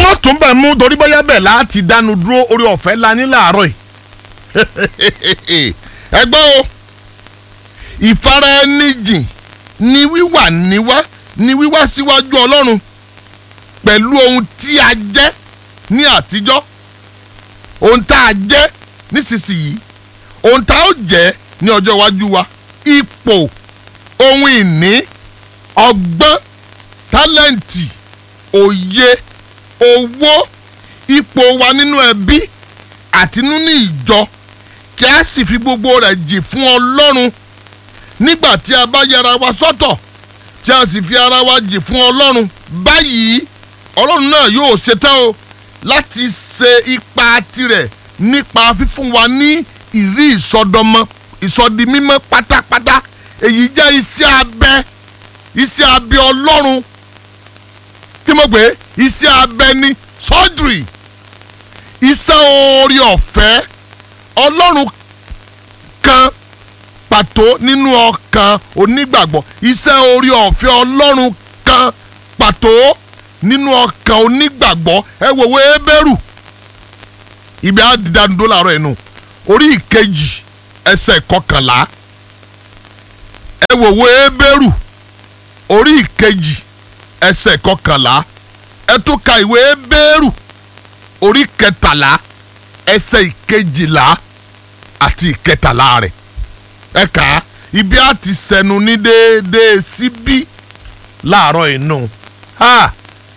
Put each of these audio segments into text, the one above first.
má tún bẹ̀ mú torí bóyá bẹ̀ láti dánu dúró orí ọ̀fẹ́ la ní làárọ̀ yìí ẹ gbọ́ o ìfara ẹni jìn ni wíwà níwá ni wíwá síwájú ọlọ́run pẹ̀lú ohun tí a jẹ́ ní àtijọ́ ohun tá a jẹ́ nísinsìnyí ohun tá a ó jẹ́ ní ọjọ́ iwájú wa ipò ohun ìní ọgbọ́n tálẹ́ǹtì òye owó ipò wa nínú ẹbí àti nínú ìjọ kí a sì fi gbogbo rẹ̀ jì fún ọlọ́run nígbà tí a bá yẹra wa sọ́tọ̀ tí a sì fi ara wa jì fún ọlọ́run báyìí ọlọ́run náà yóò ṣetán o láti ṣe ipa tirẹ̀ nípa fífún wa ní ìrí ìsọdọmọ ìsọdimímọ́ pátápátá èyí jẹ́ iṣẹ́ abẹ iṣẹ́ abẹ ọlọ́run kí mo pè é iṣẹ́ abẹ ní surgery iṣẹ́ oore ọ̀fẹ́ ọlọ́run kan pàtó nínú ọkàn onígbàgbọ́ iṣẹ́ oore ọ̀fẹ́ ọlọ́run kan pàtó nínú ọkàn onígbàgbọ́ ẹ wò wé bẹ́rù ibi àdìdánudó làárọ̀ ẹ̀ nù orí ìkejì ẹsẹ̀ kọkànlá ẹ wò wé bẹ́rù orí ìkejì ẹsẹ̀ kọkànlá ẹ tún ka ìwé bẹ́rù orí kẹtàlá ẹsẹ̀ ìkejìlá àti ìkẹtàlá rẹ̀ ẹ kà á ibi á ti sẹnu ní déédéé síbí láàárọ̀ inú ha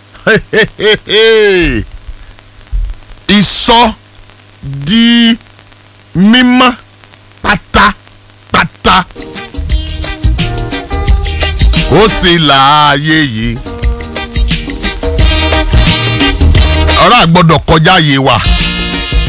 ìsọ di mímọ́ pátápátá ó sì láàyè yìí ọ̀rọ̀ àgbọ̀dọ̀ kọjá yé wa.